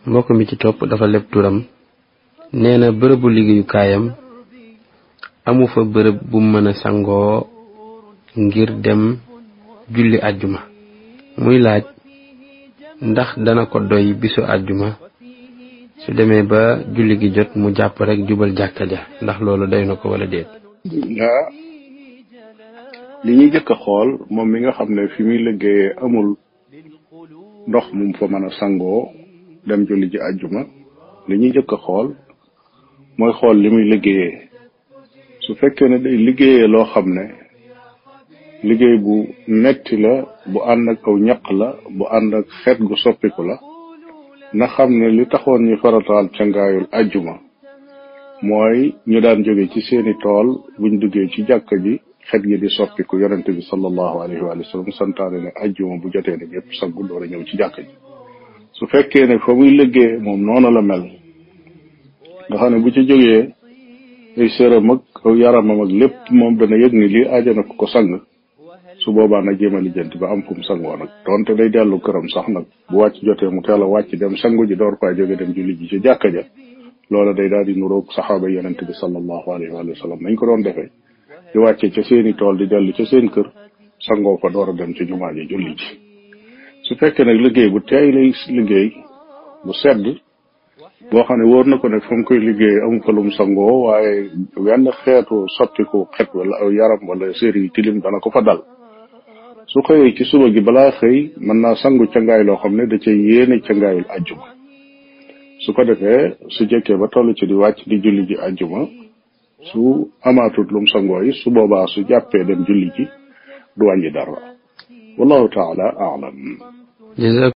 mbokk mi ci topp dafa leb turam nee na bërëbu liggéeyukaayam amu fa bërëb bu mën a sangoo ngir dem julli àjjuma muy laaj ndax dana ko doy bisu àjjuma su demee ba julli gi jot mu jàpp rek jubal jàkka ja ndax loolu doy na ko wala déet ah li ñuy jëkk a xool moom mi nga xam ne fi muy liggéeyee amul ndox mum fa mën a sangoo dem julli ji àjjuma li ñuy jëkk a xool mooy xool li muy liggéeyee su fekkee ne day liggéeyee loo xam ne liggéey bu metti la bu ànd ak aw ñaq la bu ànd ak xeet gu soppiku la na xam ne li taxoon ñu farataal cangaayul àjjuma mooy ñu daan jóge ci seeni tool buñ duggee ci jàkka ji xet gi di soppiku yonente bi sallallahu alayhi wa sallam santaane ne ajjuma bu jotee ne ñëpp sangu door a ñëw ci jàkka ji su fekkee ne fa muy liggéey moom noonu la mel nga xam ne bu ci jógee ay sëram ak aw yaramam ak lépp moom dana yëg ni lii aaja na ko ko sang su boobaa na jéem a lijjanti ba am fu mu sangoo nag donte day dellu këram sax nag bu wàcc jotee mu teel a wàcc dem sangu ji door faa jóge dem julli ji ci jàkka ja loola day daal di nuroog saxaaba yonente bi sallallahu alayhi wa sallam nañ ko doon defee di wàcce ca seeni tool di dellu ca seen kër sangoo fa door a dem ci jumaa ji julli ji su fekkee nag liggéey bu teey lay liggéey bu sedd boo xam ne wóor na ko ne fa mu koy liggéey amu fa lum sangoo waaye wenn xeetu sottiku xet wala aw yaram wala séri yi tilim dana ko fa dal su xëyee ci suba gi balaa xëy mën naa sangu cangaay loo xam ne da cay yéene cangaayul ajjuma su ko defee su jëkkee ba toll ci di wàcc di julli ji ajjuma su amaatut lum sangoo yi su boobaa su jàppee dem julli ji du wàññi dara wallahu taala aalam